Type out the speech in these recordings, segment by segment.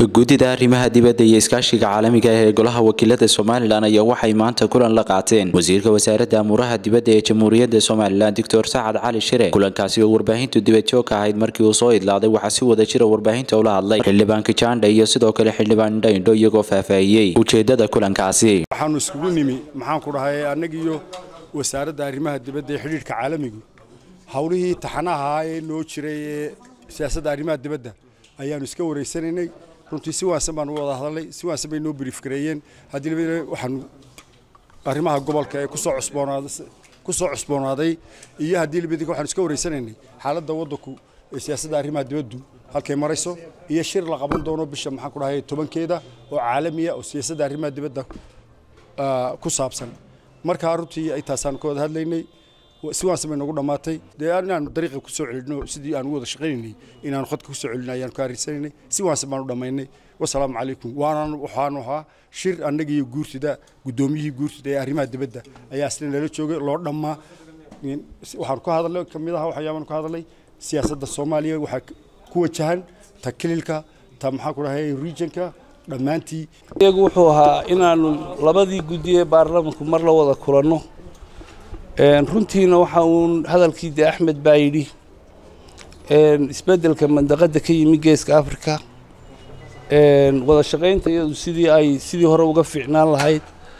guddida arrimaha dibadda iyo iskaashiga caalamiga ah ee golaha wakiilada somalilan ayaa waxay maanta kulan la qaateen wasiirka wasaaradda amuuraha dibadda ee jamhuuriyadda somalilan doctor sacad cali shire kulankaasi oo warbaahintu dibadjoog ka ahayd markii uu soo idlaaday waxaa si wada jira warbaahinta ula hadlay xildhibaan kijaandha iyo sidoo kale xildhibaan indhaindho iyagoo faahfaahiyey ujeedada kulankaasi waxaanu iskugu nimi maxaan ku dhahay annagiiyo wasaaradda arrimaha dibadda ee xidhiidhka caalamigu howlihii taxanaha ee noo jiray ee siyaasadda arrimaha dibadda ayaanu iska wareysanaynay runtii si waansan baanu wada hadalnay si waansan bay noo brief gareeyeen haddii labadina waxaanu arrimaha gobolka ee kusoo cusboonaaday kusoo cusboonaaday iyo haddii labadina waxaanu iska wareysanaynay xaaladda waddanku ee siyaasadda arrimaha dibaddu halkay marayso iyo shir la qaban doono bisha maxaan ku dhahay tobankeeda oo caalamiya oo siyaasadda arrimaha dibadda ku saabsan markaa runtii ay taasaanu ka wada hadlaynay si waansan bay noogu dhammaatay dee inaanu dariiqa ku soo celinno sidii aanu wada shaqaynaynay inaanu khadka ku soo celinay ayaanu ka harrisanaynay si waansan baanu dhammaynay wasalaamu calaykum waanan waxaanu ahaa shir annagiiyo guurtida guddoomiyihii guurtida ee arrimaha dibadda ayaa isna nala joogay loo dhammaa waxaanu ka hadalnay ka mid aha waxyaabaanu ka hadalnay siyaasadda soomaaliya waxaa ku wajahan ta kililka ta maxaan ku dhahay regionka dhammaantii iyagu wuxuu ahaa inaanu labadii guddi ee baarlamanku mar la wada kulanno runtiina waxa uun hadalkii de axmed baa yidhi isbeddelka mandaqadda ka yimi geeska africa wada shaqaynta iyadu sidii ay sidii hore uga fiicnaan lahayd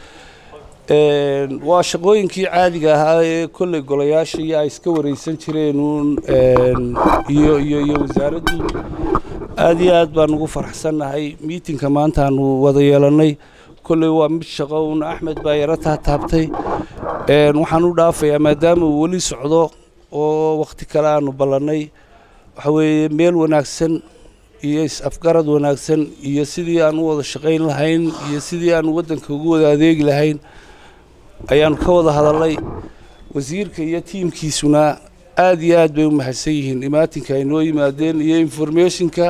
waa shaqooyinkii caadiga ahaa ee kolley golayaasha iyo ay iska wareysan jireen uun iyo iyo iyo wasaaraddu aad iyo aad baan ugu faraxsannahay miitinka maanta aanu wada yeelannay kolley waa mid shaqo uun axmed baa yaro taataabtay waxaan u dhaafayaa maadaama uu weli socdo oo wakhti kale aanu ballannay waxa weeye meel wanaagsan iyo is-afgarad wanaagsan iyo sidii aan u wada shaqayn lahayn iyo sidii aanu waddanka ugu wada adeegi lahayn ayaanu ka wada hadalnay wasiirka iyo tiimkiisuna aad iyo aad bay u mahadsan yihiin imaatinka ay noo yimaadeen iyo informationka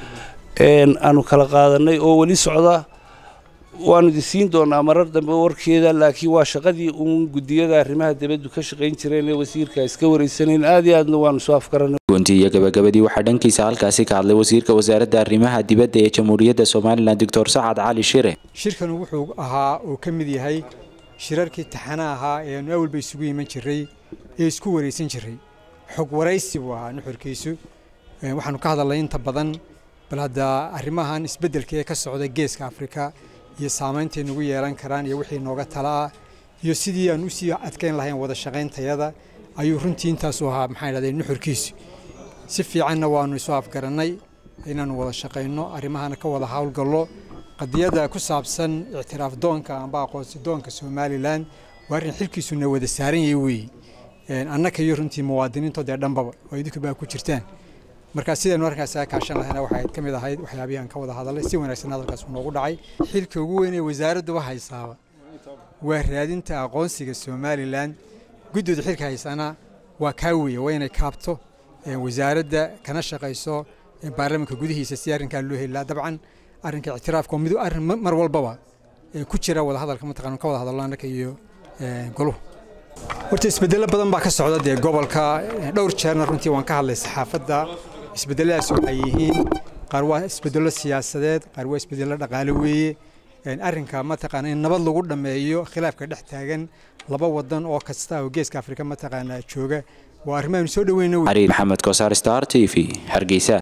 aanu kala qaadannay oo weli socda waanu idi siin doonaa marar dambe warkeeda laakiin waa shaqadii uun guddiyada arrimaha dibaddu ka shaqayn jireen ee wasiirka iska wareysanayn aad iyo aadna waanu soo afgaranay gunti iyo gabagabadii waxaa dhankiisa halkaasi ka hadlay wasiirka wasaaradda arrimaha dibadda ee jamhuuriyadda somalilan doctor sacad cali shire shirkan wuxuu ahaa oo ka mid yahay shirarkii taxana ahaa ee aanu awalba isugu iman jiray ee isku wareysan jiray xog waraysi buu ahaa nuxurkiisu waxaanu ka hadalnay inta badan bal hadda arrimahan isbeddelka ee ka socda geeska afrika iyo saameyntay nagu yeelan karaan iyo wixii nooga talaa iyo sidii aan usii adkayn lahayn wada shaqayntayada ayuu runtii intaasu ahaa maxaa idhahdee nuxurkiisu si fiicanna waanu isu afgarannay inaanu wada shaqayno arrimahana ka wada howlgallo qadiyadda ku saabsan ictiraaf doonka amba aqoonsi doonka somalilan waa arrin xilkiisuna wada saaran yahay weeye annaka iyo runtii muwaadiniintoodee dhanbaba oo idinku baa ku jirtaan markaa sidaynu arrinkaas aa kaashan lahayna waxay ka mid ahayd waxyaabihii aan ka wada hadalay si wanaagsan hadalkaas noogu dhacay xilka ugu weyn ee wasaaradduba haysaaba waa raadinta aqoonsiga somalilan guddooda xilka haysana waa kaa weeye waa inay kaabto wasaaradda kana shaqayso baarlamanka gudihiisa si arrinkaa loo heli lahaa dabcan arrinka ictiraafka mid arrin mar walbaba ku jira wada hadalka mataqaan ka wada hadalno annaka iyo goluhu horta isbeddelo badan baa ka socda dee gobolka dhowr jeerna runtii waan ka hadlay saxaafadda isbedeladaas waxay yihiin qaar waa isbedello siyaasadeed qaar waa isbedello dhaqaale weeye arrinka mataqaana in nabad lagu dhammeeyo khilaafka dhex taagan laba wadan oo kasta oo geeska afrika mataqaana jooga waa arrimaanu soo dhaweyna xariir maxamed kosaar star t v hargeysa